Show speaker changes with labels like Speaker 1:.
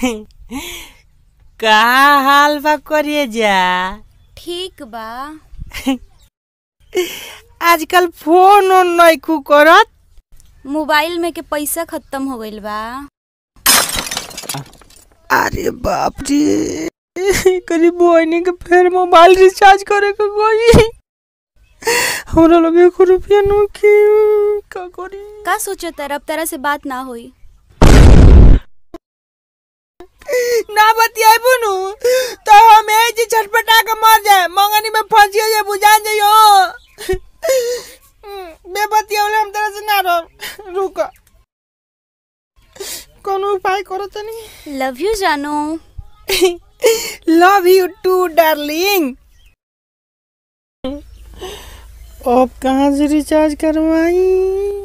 Speaker 1: का हाल बा करिए जा
Speaker 2: ठीक बा
Speaker 1: आजकल फोन ओन नइखू करत
Speaker 2: मोबाइल में के पैसा खत्म हो गइल बा
Speaker 1: अरे बाप रे करीब बहनी के फिर मोबाइल रिचार्ज करे के गई हमरा लगे एको रुपया नइखे का करी
Speaker 2: का सोचत है अब तरह से बात ना होई
Speaker 1: ना बतियाई बुनू तो हम ए जी छटपटा के मर जाए मंगनी में फंसियो जे बुझा जाइयो बे बतियावले हम तरह से ना रह रुक कोनो उपाय करो तनी
Speaker 2: लव यू जानू
Speaker 1: लव यू टू डार्लिंग अब कहाँ से रिचार्ज करवाई